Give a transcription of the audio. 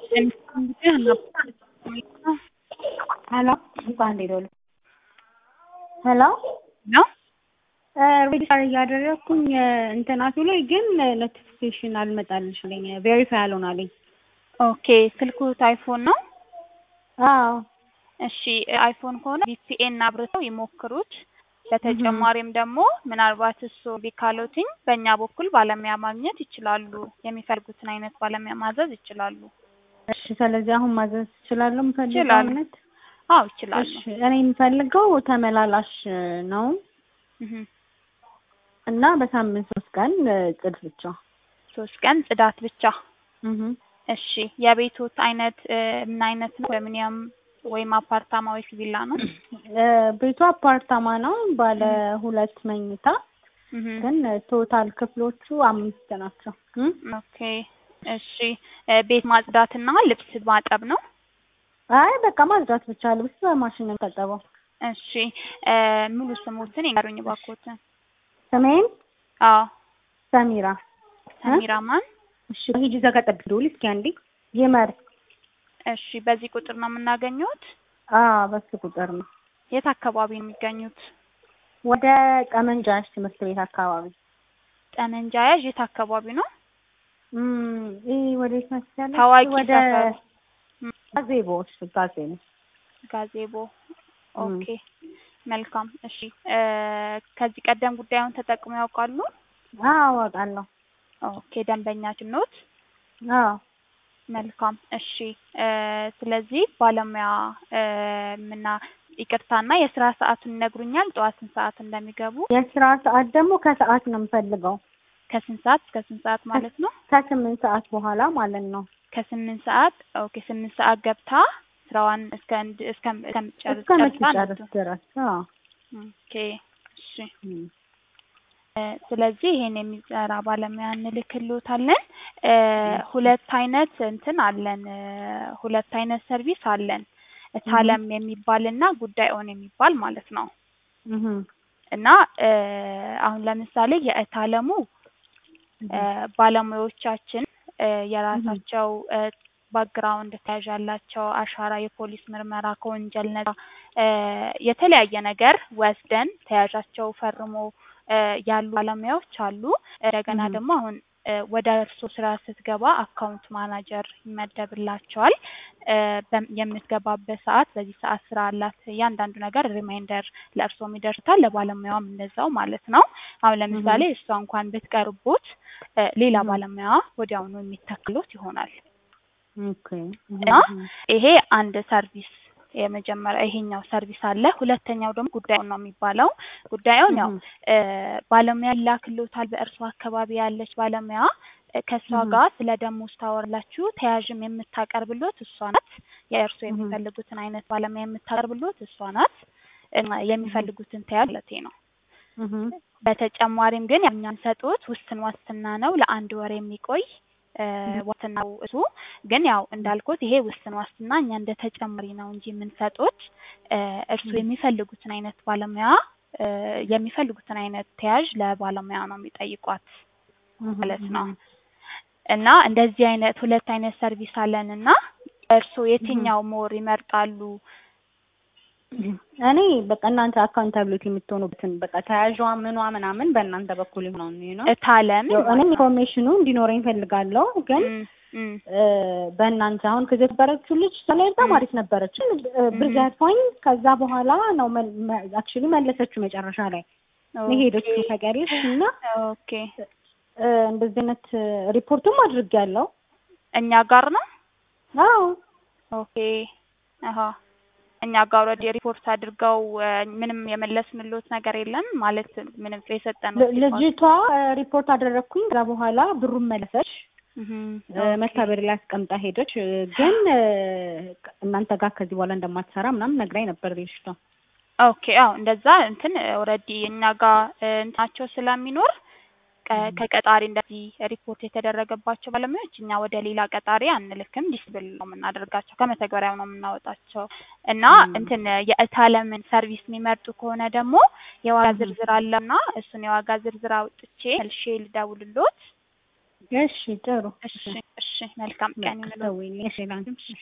ሄሎ እንኳን ደህና ዋሉ። ሄሎ ነው ሬጅስተር እያደረግኩኝ እንትናቱ ላይ ግን ኖቲፊኬሽን አልመጣልሽልኝ ቬሪፋይ አልሆናልኝ። ኦኬ ስልኩት አይፎን ነው? አዎ እሺ አይፎን ከሆነ ቪፒኤን አብርተው ይሞክሩት። በተጨማሪም ደግሞ ምናልባት እሱ ቢካሎትኝ በእኛ በኩል ባለሙያ ማግኘት ይችላሉ። የሚፈልጉትን አይነት ባለሙያ ማዘዝ ይችላሉ። እሺ ስለዚህ አሁን ማዘዝ እችላለሁ የምፈልገው ይችላሉ። አይነት? አዎ ይችላሉ። እሺ እኔ የምፈልገው ተመላላሽ ነው እህ እና በሳምንት ሶስት ቀን ጽድ ብቻ። ሶስት ቀን ጽዳት ብቻ። እህ እሺ የቤቶት አይነት እ ምን አይነት ነው? ኮንዶሚኒየም ወይም አፓርታማ ወይስ ቪላ ነው? እ ቤቱ አፓርታማ ነው ባለ ሁለት መኝታ እህ ግን ቶታል ክፍሎቹ አምስት ናቸው። እም? ኦኬ እሺ እ ቤት ማጽዳትና ልብስ ማጠብ ነው? አይ በቃ ማጽዳት ብቻ ልብስ በማሽን ነው የሚታጠበው። እሺ እ ሙሉ ስሞትን ይንገሩኝ እባክዎትን። ስሜን አዎ ሰሚራ ሰሚራ ማን? እሺ ሂጂ እዛ ጋር ጠብቂ ደውል እስኪ አንዴ ይመር እሺ በዚህ ቁጥር ነው የምናገኘውት? አዎ በሱ ቁጥር ነው የት አካባቢ ነው የሚገኙት? ወደ ጠመንጃሽ ትምህርት ቤት አካባቢ ጠመንጃ ያዥ የት አካባቢ ነው? እም ይሄ ወዴት መሰለሽ ታዋቂ ወደ ሰፈር እም፣ ጋዜቦ እሱ ጋዜቦ ጋዜቦ ኦኬ መልካም እሺ እ ከዚህ ቀደም ጉዳዩን ተጠቅመው ያውቃሉ? አዎ አውቃለሁ ኦኬ ደንበኛችን ኖት? አዎ መልካም እሺ እ ስለዚህ ባለሙያ እ ምና ይቅርታና የስራ ሰዓቱን ይነግሩኛል? ጠዋት ስንት ሰዓት እንደሚገቡ? የስራ ሰዓት ደግሞ ከሰዓት ነው የምፈልገው ከስንት ሰዓት እስከ ስንት ሰዓት ማለት ነው? ከስምንት ሰዓት በኋላ ማለት ነው ከስምንት ሰዓት ኦኬ ስምንት ሰዓት ገብታ ስራዋን እስከ እንድ እስከ እስከምትጨርስ ጨርሳ እስከምትጨርስ ነው። ድረስ አዎ ኦኬ እሺ እም። እ ስለዚህ ይሄን የሚሰራ ባለሙያ እንልክልዎታለን። እ ሁለት አይነት እንትን አለን እ ሁለት አይነት ሰርቪስ አለን። እታለም የሚባልና ጉዳይ ኦን የሚባል ማለት ነው። እህ እና እ አሁን ለምሳሌ የእታለሙ እ ባለሙያዎቻችን እ የራሳቸው እ ባክግራውንድ ተያዥ ያላቸው አሻራ፣ የፖሊስ ምርመራ፣ ከወንጀል ነጻ እ የተለያየ ነገር ወስደን ተያዣቸው ፈርሞ እ ያሉ ባለሙያዎች አሉ። እንደገና እህ ደግሞ አሁን እ ወደ እርስዎ ስራ ስትገባ አካውንት ማናጀር ይመደብላቸዋል። እ በም- የምትገባበት ሰዓት በዚህ ሰዓት ስራ አላት እያንዳንዱ ነገር ሪማይንደር ለእርስዎም ይደርሳል፣ ለባለሙያውም እንደዛው ማለት ነው። አሁን ለምሳሌ እሷ እንኳን ብትቀርቦት እ ሌላ እህ ባለሙያ ወዲያውኑ የሚተክሎት ይሆናል። ኦኬ እህ እና እህ ይሄ አንድ ሰርቪስ የመጀመሪያ ይሄኛው ሰርቪስ አለ። ሁለተኛው ደግሞ ጉዳዩን ነው የሚባለው። ጉዳዩን ያው እህ እ ባለሙያ ይላክልዎታል። በእርሶ አካባቢ ያለች ባለሙያ እ ከእሷ እህ ጋር ስለ ደሞዝ ታወራላችሁ። ተያዥም የምታቀርብሎት እሷ ናት። የእርሶ እህ የሚፈልጉትን አይነት ባለሙያ የምታቀርብሎት እሷ ናት። እና እህ የሚፈልጉትን ተያዥ ማለቴ ነው። እህ በተጨማሪም ግን ያው እኛ የምንሰጡት ውስን ዋስትና ነው ለአንድ ወር የሚቆይ እ እህ ዋስትናው እሱ ግን ያው እንዳልኩት ይሄ ውስን ዋስትና እኛ እንደ ተጨማሪ ነው እንጂ የምንሰጡት እ እርስዎ እህ የሚፈልጉትን አይነት ባለሙያ እ የሚፈልጉትን አይነት ተያዥ ለባለሙያ ነው የሚጠይቋት እህ ማለት ነው። እህ እና እንደዚህ አይነት ሁለት አይነት ሰርቪስ አለን እና እርስዎ እህ የትኛው ሞር ይመርጣሉ? እኔ በቃ እናንተ አካውንታብሊቲ የምትሆኑበትን በቃ ተያዥዋ ምኗ ምናምን በእናንተ በኩል የሆነውን ነው። እታለም ያው እኔም ማለት ነው። ኢንፎርሜሽኑ እንዲኖረኝ ፈልጋለሁ ግን እም እም እ በእናንተ አሁን ከዚህ የነበረችው ልጅ ላይ በጣም እም አሪፍ ነበረች። እ ብር እም ዘርፋኝ ከዛ በኋላ ነው አክቹሊ መለሰችው መጨረሻ ላይ ነው ኦኬ የሄደችው ታውቂያለሽ። እና ኦኬ እ እንደዚህ አይነት ሪፖርቱም አድርጌያለሁ። እኛ ጋር ነው? አዎ ኦኬ አሀ እኛ ጋር ኦልሬዲ ሪፖርት አድርገው እ ምንም የመለስንልዎት ነገር የለም ማለት ምንም የሰጠነው ል- ልጅቷ እ ሪፖርት አደረግኩኝ። ከዛ በኋላ ብሩን መለሰች። እህ እ ኦኬ መታበሪ ላይ አስቀምጣ ሄደች። እ ግን እ እናንተ ጋር ከዚህ በኋላ እንደማትሰራ ምናምን ነግራኝ ነበር ልጅቷ። ኦኬ አዎ እንደዛ እንትን ኦልሬዲ እኛ ጋር እ እንትናቸው ስለሚኖር ቀ- ከቀጣሪ እንደዚህ ሪፖርት የተደረገባቸው ባለሙያዎች እኛ ወደ ሌላ ቀጣሪ አንልክም። ዲስብል ነው የምናደርጋቸው፣ ከመተግበሪያው ነው የምናወጣቸው እና እም እንትን የእታለምን ሰርቪስ የሚመርጡ ከሆነ ደግሞ የዋጋ እህ ዝርዝር አለና እሱን የዋጋ ዝርዝር አውጥቼ መልሼ ልደውልልዎት እሺ ጥሩ እሺ እሺ መልካም ቀን በቃ ይሁንልዎት። ደውይልኝ። እሺ ላንቺም